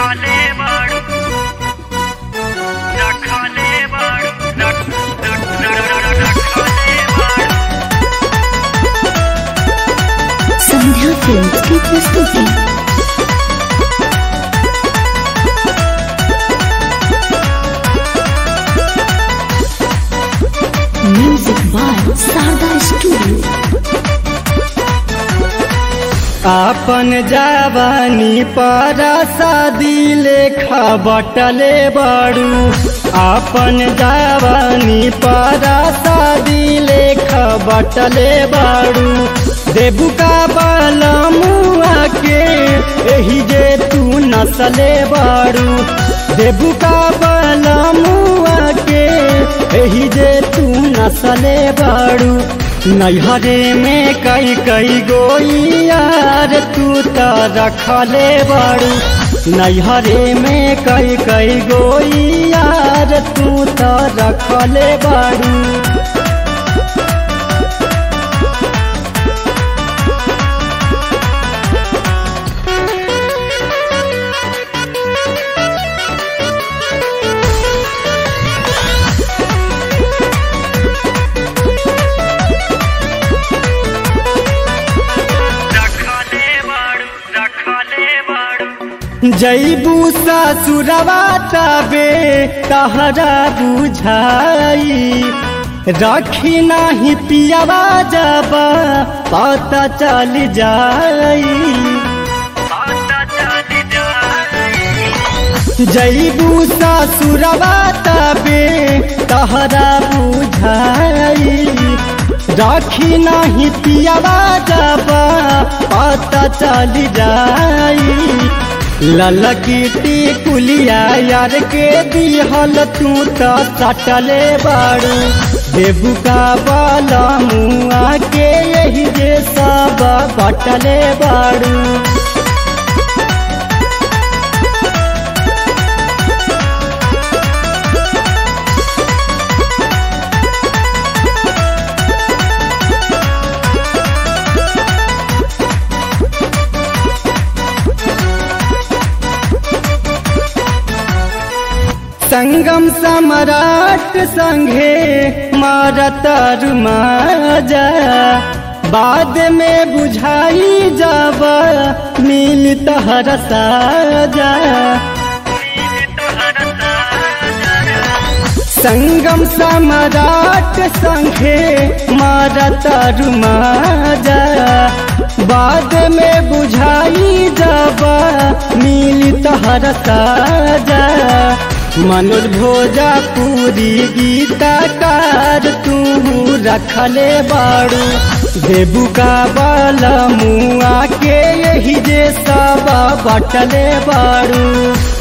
रखले बाड़ू रखले बाड़ू रख रख रखले बाड़ू संध्या फिल्म्स की प्रस्तुति म्यूजिक बाय शारदा स्टूडियो आपन जवानी पर शादी लेखा बटले बड़ू आपन जवानी पर शादी लेखा बटले बड़ू देबू का बलमुआ के एही जे तू नसले बड़ू देबू का बलमुआ के एही जे तू नसले बड़ू नैहरे में कई कई गोई यार तू त रखले बड़ू नैहरे में कई कई गोई यार तू त रखले बड़ू रखले बाड़ू रखले बाड़ू जैबू ससुरवा तबे तहरा बुझाई रखी नाही पियावा जब पता चल जाई पता चल जाए जैबू ससुरवा तबे तहरा बुझाई राखी नाही पियावा जब पता चल जाई ललकीटी कुलिया यार के दिहल तू त सटले बाड़ू देबू का बाला मुआ के यही जे सब बटले बाड़ू संगम सम्राट संघे मारतर माजा बाद में बुझाई जब मिल तहर साजा संगम सम्राट संघे मारतर माजा बाद में बुझाई जब मिल तहर साजा मनोज भोजपुरी गीतकार तू रखले बाड़ू देबू का बल मुआ के यही जे सब बटले बाड़ू